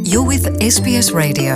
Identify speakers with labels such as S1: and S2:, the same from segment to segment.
S1: You're with SBS Radio.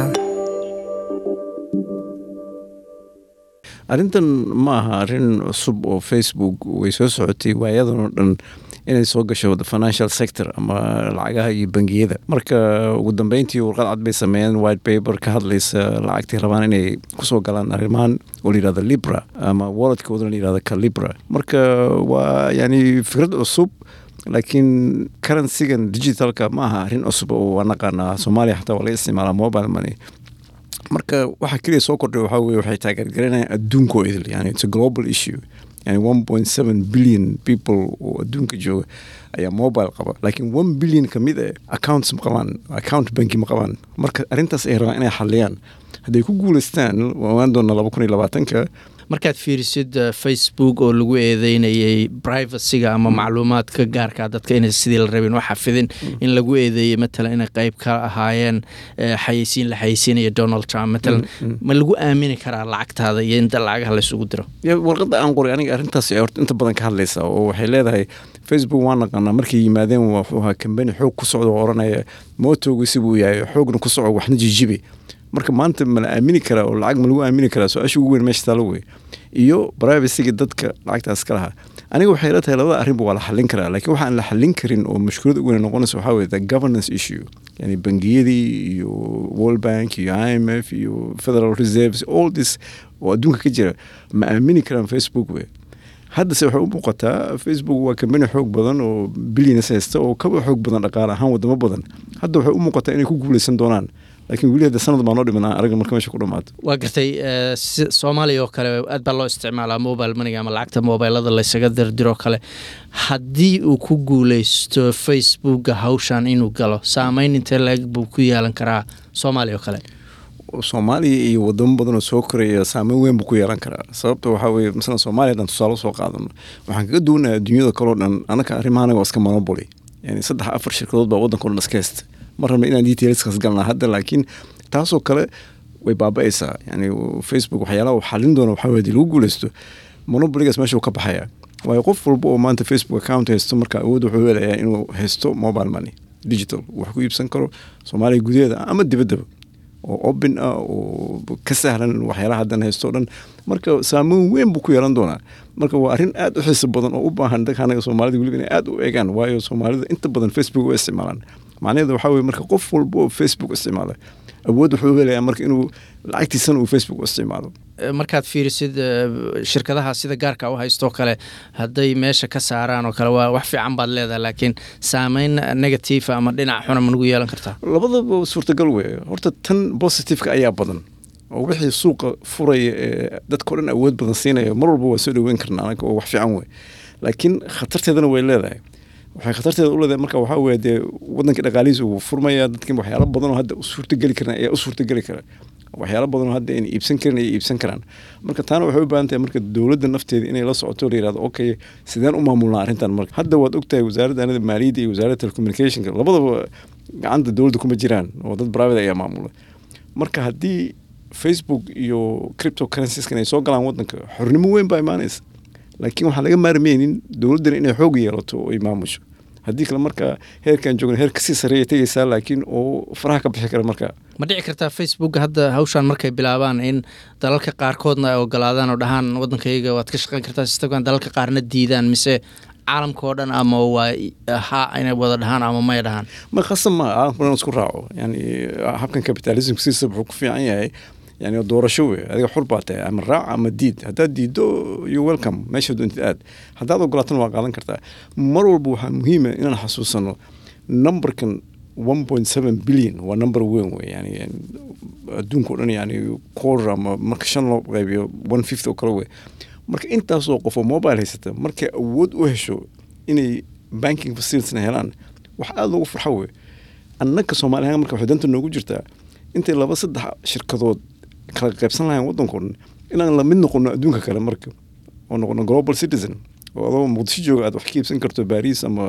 S2: arrintan ma aha arrin cusub oo facebook way soo socotay waayadan oo dhan inay soo gasho the financial sector ama lacagaha iyo bangiyada marka ugu dambeyntii warqad cad bay sameeyeen white paper ka hadlaysa lacagtii rabaan inay kusoo galaan arrimahan oo la yihahdo libra ama walletkooda la yihahdo ka libra marka waa yani fikrad cusub laakiin currencygan digitalka ma aha arrin cusub oo waa naqaanaa soomaaliya xataa waa laga isticmaalaa mobile money marka waxa keliya soo kordhay waxaa weye waxay taageergaranayaan adduunkoo idil yani it's a global issue yani one point seven billion people oo adduunka jooga ayaa mobile qaba laakiin one billion ka mid eh accounts ma qabaan account banki ma qabaan marka arrintaas ay rabaan inay xaliyaan hadday ku guulaystaan waan doona laba kun iyo labaatanka
S3: markaad fiirisid uh, facebook oo lagu eedeynayay privacyga ama macluumaadka gaarka dadka inay sidii la rabin wax xafidin in lagu eedeeyey matalan inay qeyb ka ahaayeen eh, xayeysiin la xayeysiinaya donald trump matalan ma lagu aamini karaa lacagtaada iyo inta lacagaha laysugu diro
S2: ya warqadda aan qoray aniga arrintaas ay horta inta badan ka hadlaysaa oo waxay leedahay facebook waan naqaanaa markay yimaadeen wuxuu ahaa kambani xoog ku socda oo oranaya mootoogu sibuu yahay xoogna ku soco waxna jijibi marka maanta ma la aamini karaa oo lacag ma lagu aamini karaa su-aasha ugu weyn meesha taalo wey iyo privacyga dadka lacagtaas ka lahaa aniga waxay la tahay labada arrinba waa la xallin karaa laakiin waxaan la xallin karin oo mushkilad ugu weyn noqonaysa waxaa weye the governance issue yani bangiyadii iyo world bank iyo i m f iyo federal reserves all this oo adduunka ka jira ma aamini karaan facebook wey haddase waxay u muuqataa facebook waa kambani xoog badan oo bilyanes haysta oo kaba xoog badan dhaqaale ahaan wadamo badan hadda waxay u muuqataa inay ku guuleysan doonaan laakiin weli hadda sanad baa noo dhiman aan aragna marka meesha ku dhamaato
S3: waa gartay eh, si- soomaaliya oo kale aad baa loo isticmaalaa mobile maniga ama lacagta mobilada laysaga dirdiroo kale haddii uu ku guuleysto facebooka hawshan inuu galo saameyn intee laeg buu ku yeelan karaa soomaaliya oo kale
S2: soomaaliya iyo wadamo badan oo soo koraya saameyn weyn buu ku yeelan karaa sababta waxaa weye masalan soomaaliya haddaan tusaale soo qaadano waxaan kaga duwanayaa adduunyada kaleo dhan anaka arrimahan waa iska monopoly yani saddex afar shirkadood baa waddanka o dhan iska haysta ma rabna inaan detailskaas galnaa hadda laakiin taasoo kale way baaba'aysaa yani facebook waxyaalaha uu xalin doona waxaa weye hadii lagu guuleysto monopoligaas meesha uu ka baxaya waayo qof walba oo maanta facebook account haysto marka awood wuxuu helayaa inuu haysto mobile money digital wax ku iibsan karo soomaaliya gudaheeda ama dibaddaba oo open ah oo ka sahlan waxyaalaha haddan haysto o dhan marka saameyn weyn buu ku yeelan doonaa marka waa arrin aad u xiiso badan oo u baahan dadka anaga soomaalida weliba inay aad u eegaan waayo soomaalida inta badan facebook u isticmaalaan macnaheedu waxaa weye marka qof walba oo facebook isticmaala awood wuxuu helayaa marka inuu lacagtiisana uu facebook u isticmaalo
S3: Eh, markaad fiirisid eh, shirkadaha sida gaarka u haystoo kale hadday meesha ka saaraan oo kale waa wax fiican baad leedahay laakiin saameyn negative ama dhinac xuna ma nagu yeelan kartaa
S2: labadaba suurtagal weeye horta tan positiveka ayaa badan oo wixii suuqa furaya ee dadka o dhan awood badan siinaya mar walba waa soo dhaweyn karna anaga oo wax fiican wey laakiin khatarteedana way leedahay waxay khatarteeda u leedahay marka waxaa weye dee wadankii dhaqaalihiisa uu furmaya dadkii waxyaalo badan oo hadda u suurtageli karan ayaa u suurtageli kara waxyaalo badan oo hadda ayna iibsan karin ay iibsan karaan marka taana waxay u baahan tahay marka dowladda nafteeda inay la socoto la yirahdo okay sideen u maamulnaa arrintan marka hadda waad ogtahay wasaaradda anada maaliyadda iyo wasaaradda telecommunicationka labadaba gacanta dowladda kuma jiraan oo dad private ayaa maamula marka haddii facebook iyo cryptocurrencyskan ay soo galaan wadanka xornimo weyn baa imaanaysa laakiin waxaan laga maarmeynin dowladdana inay xoog yeelato oo ay maamusho haddii kale marka heerkan joogna heer kasii sareeya tegaysaa laakiin oo faraha ka bixi kara marka
S3: ma dhici kartaa facebook hadda hawshan markay bilaabaan in dalalka qaarkoodna ay ogolaadaan oo dhahaan waddankayga waad ka shaqeyn kartaa sistagan dalalka qaarna diidaan mise caalamka oo dhan ama waa ha inay wada dhahaan ama may dhahaan
S2: ma khasab ma caalamku dhan isku raaco yani habkan capitalism siisa wuxuu ku fiican yahay yani doorasho wey adiga xur baa tahay ama raac ama diid haddaad diiddo you welcome meesha doontid aad haddaad ogolaatana waa qaadan kartaa mar walba waxaa muhiima inaan xasuusano numberkan one point seven billion waa number weyn wey yani adduunka o dhan yani quarter ama marka shan loo qaybiyo one fifth oo kale wey marka intaasoo qof oo mobile haysata markay awood u hesho inay banking facilitiesna helaan wax aada loogu farxo wey annaka soomaali ahaan marka waxay danta noogu jirtaa intay laba saddex shirkadood kala qaybsan lahayn waddanka o dhan inaan la mid noqono adduunka kale marka oo noqono global citizen oo adoo muqdisho jooga aad wax ka iibsan karto baris ama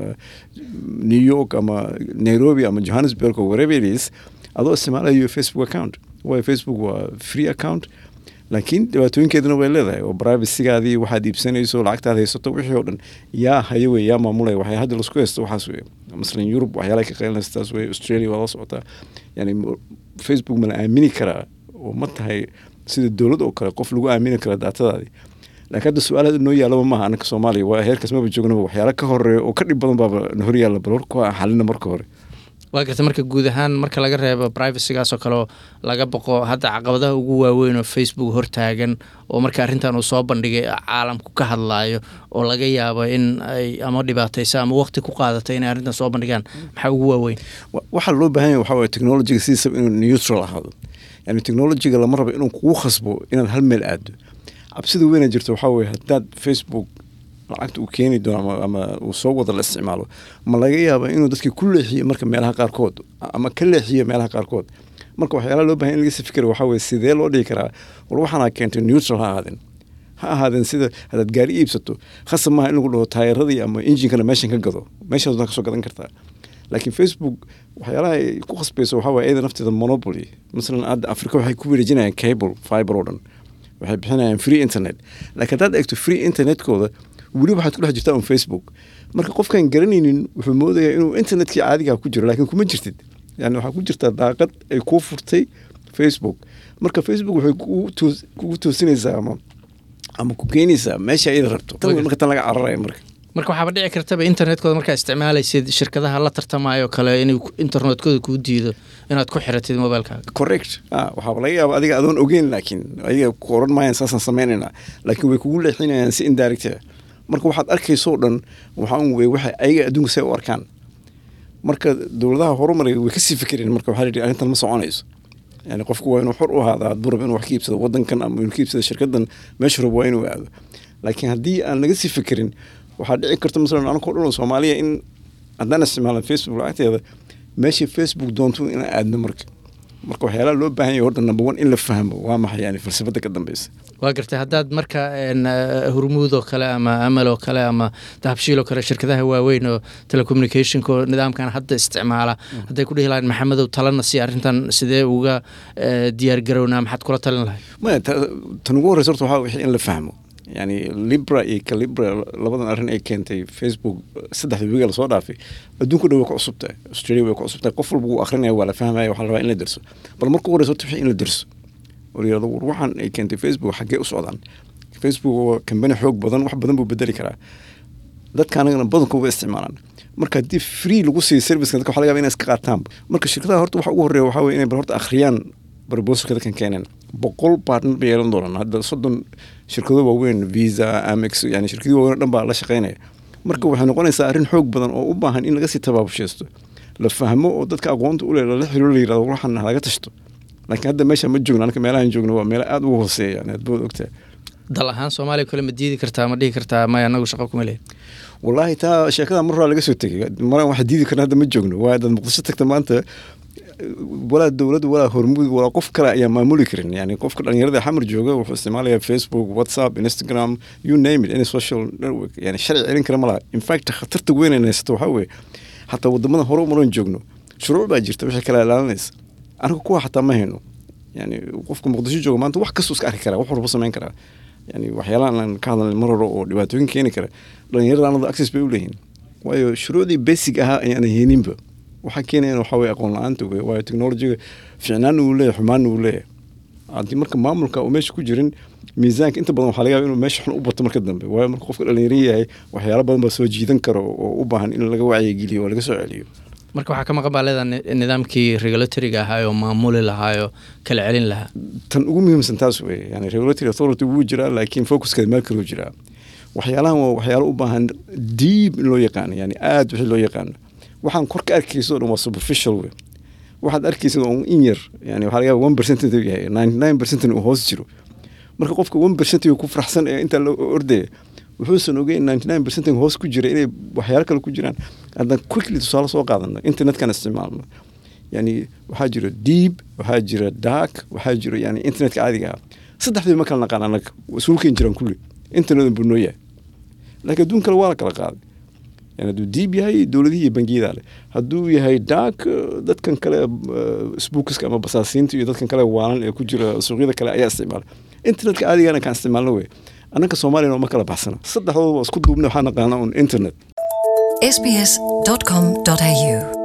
S2: new york ama nairobi ama johannesburg or wherever it is adoo isticmaalayo facebook account waayo facebook waa free account laakiin dhibaatooyinkeedana way leedahay oo privacygaadii waxaad iibsanayso lacagtaad haysato wixii oo dhan yaa haya wey yaa maamulaya waxay hadda lasku haysto waxaas wey masalan yurub waxyaalaha ka qaylinaysa taas wey australia waa la socotaa yani facebook ma la aamini karaa oo ma tahay sida dowlad oo kale qof lagu aamini kara daatadaadii laakiin hadda su-aalaha noo yaalaba maaha anaka soomaaliya waa heerkaas maba joognaba waxyaala ka horeeya oo ka dhib badan baaba na hor yaalla bal horka xalina marka hore
S3: waa garta marka guud ahaan marka laga reebo privacygaasoo kaleo laga boqo hadda caqabadaha ugu waaweyn oo facebook hortaagan oo marka arrintan uu soo bandhigay caalamku ka hadlaayo oo laga yaabo in ay ama dhibaataysa ama waqti ku qaadatay inay arrintan soo bandhigaan maxaa ugu waaweyn
S2: waxaa loo baahan yahay waxaa waye technologiga sidiisaba inuu neutral ahaado yani technologiga lama rabo inuu kugu khasbo inaad hal meel aado cabsida weyna jirta waxaa weye haddaad facebook lacagta uu keeni doono ama uu soo wada la isticmaalo ma laga yaaba inuu dadkii ku leexiyo marka meelaha qaarkood ama ka leexiyo meelaha qaarkood marka waxyaalaha loo bahan in laga si fikira waxaa weye sidee loo dhigi karaa war waxaana keentay neutral ha ahaadeen ha ahaadeen sida haddaad gaari iibsato khasab maaha in lagu dhaho taayaradii ama injinkana meeshan ka gado meeshaas wadan kasoo gadan kartaa laakiin facebook waxyaalaha ay ku khasbayso waxaa waye iyada nafteeda monopoly masalan hadda afrika waxay ku wareejinayaan cable fiber oo dhan waxay bixinayaan free internet laakiin haddaad eegto free internetkooda weli waxaad ku dhex jirtaa un facebook marka qofkaan garanaynin wuxuu moodayaa inuu internetkii caadigaa ku jiro laakiin kuma jirtid yani waxaa ku jirtaa daaqad ay kuu furtay facebook marka facebook waxay kugu toosinaysaa ama ama ku keenaysaa meesha iyada rabto marka tan laga cararaya marka
S3: marka waxaaba dhici kartaba internetkooda markaa isticmaalaysid shirkadaha la tartamayo kale in internetkooda kuu diido inaad ku xiratid mobilkaaga
S2: correct waxaaba laga yaaba adiga adoon ogeyn laakiin adiga ku oran maayaan saasaan sameynayna laakiin way kugu leexinayaan si indirect marka waxaad arkaysoo dhan waxaa wey waxay ayaga adduunka say u arkaan marka dowladaha horumaraya way kasii fikireen marka waxaa la yidhi arrintan ma soconayso yani qofku waa inuu xor u ahaada hadduu rabo inuu wax ka iibsado wadankan ama inuu ka iibsado shirkadan meesha rabo waa inuu aado laakiin haddii aan laga sii fikirin waxaa dhici karta masalan anakoo dhan oo soomaaliya in haddaan isticmaalan facebook lacagteeda meeshii facebook doonto inaan aadno marka marka waxyaalaha loo baahan yahay horta number one in la fahmo waa maxay yani falsafada ka dambeysa
S3: waa gartay haddaad marka hurmuud oo kale ama amal oo kale ama dahabshiil oo kale shirkadaha waaweyn oo telecommunicationka oo nidaamkan hadda isticmaala hadday ku dhihi lahayn maxamedow talana si arrintan sidee uga diyaargarownaa maxaad kula talin lahay
S2: maya tan ugu horreysa horta waxaa wixii in la fahmo yani libra iyo calibra labadan arrin ay keentay facebook saddexda wiiga lasoo dhaafay adduunka dhan way ku cusubtahay australia way ku cusubtahay qof walba wuu akrinaya waa la fahmaya waxaa la rabaa in la derso bal marka ugu horeysa horta wixii in la derso oo la yirahdo war waxaan ay keentay facebook xaggee u socdaan facebook waa kambani xoog badan wax badan buu bedeli karaa dadka anagana badankood way isticmaalaan marka haddii free lagu siiyo serviceka dadka waxa laga yaba inay iska qaataan marka shirkadaha horta waxa ugu horreeya waxaa weye inay bal horta akhriyaan barbosalka dadkan keeneen boqol partner bay yeelan doonaan hadda soddon shirkado waaweyn visa amex yani shirkadii waaweyn dhan baa la shaqeynaya marka waxay noqonaysaa arrin xoog badan oo u baahan in laga sii tabaabusheesto la fahmo oo dadka aqoonta u leh lala xiriiro la yirahdo waxaan laga tashto laakiin hadda meesha ma joogno anaka meelahan joogno waa meelo aada ugu hooseeya yani aad bood ogtahay
S3: dal ahaan soomaaliya kale ma diidi kartaa ma dhihi kartaa maya anagu shaqo kuma lehin
S2: wallaahi taa sheekada mar horaa laga soo tegay maran waxa diidi karna hadda ma joogno waa dad muqdisho tagta maanta walaa dowlad walaa hormuud walaa qof kale ayaa maamuli karin yani qofka dhalinyarada xamar jooga wuxuu isticmaalaya facebook whatsapp instagram you name it any social network yani sharci celin kara ma laha in fact khatarta weyn ay haysato waxaa weeye xataa wadamada hore umaran joogno shuruuc baa jirta waxay kala ilaalinaysa anaga kuwa xataa ma hayno yani qofka muqdisho jooga maanta wax kastuu iska arki karaa wax walba samayn karaa yani waxyaalahan aan ka hadlan mar hore oo dhibaatooyin keeni kara dhalinyarada anada access bay u leeyihin waayo shuruucdii basic ahaa ayaan hayninba waxaa keenayan waxaa weye aqoon la-aanta wey waayo technologiga ficnaana uu leeyahay xumaana uu leeyahay haddii marka maamulka uu meesha ku jirin miisaanka inta badan waxaa laga yaba inuu meesha xun u bato marka dambe waayo marka qofka dhalinyaro yahay waxyaalo badan baa soo jiidan karo oo u baahan in laga wacyigeliyo oo laga soo celiyo
S3: marka waxaa ka maqan baa leedaha nidaamkii regulatoriga ahaa oo maamuli lahaa oo kala celin lahaa
S2: tan ugu muhiimsan taas weye yani regulatory authority wuu jiraa laakiin focuskeeda meel kaluu jiraa waxyaalahan waa waxyaalo u baahan deep in loo yaqaano yani aada wixii loo yaqaano waxaan kor ka arkaysa o dhan waa superficial wey waxaad arkaysa on in yar yani waxaa laga yaba one percent intuu yahay ninety nine percent uu hoos jiro marka qofka one percent ku faraxsan ee intaa loo ordaya wuxuusan ogeyn ninety nine percent hoos ku jira inay waxyaalo kale ku jiraan haddaan quickly tusaale soo qaadano internetkan isticmaalno yani waxaa jira deep waxaa jira dark waxaa jira yani internetka caadiga ah saddexdii ma kala naqaan anaga isuulkeen jiraan kulli internet buu noo yahay laakiin adduun kale waa la kala qaaday yani hadduu diib yahay dowladihii iyo bangiyada leh hadduu yahay dark dadkan kale sbuukiska ama basaasiinta iyo dadkan kale waalan ee ku jira suuqyada kale ayaa isticmaala internetka aadigana kaan isticmaalno wey annanka soomaaliyana uma kala baxsana saddexdooda isku duubna waxaa naqaana un internet
S1: sbs.com.au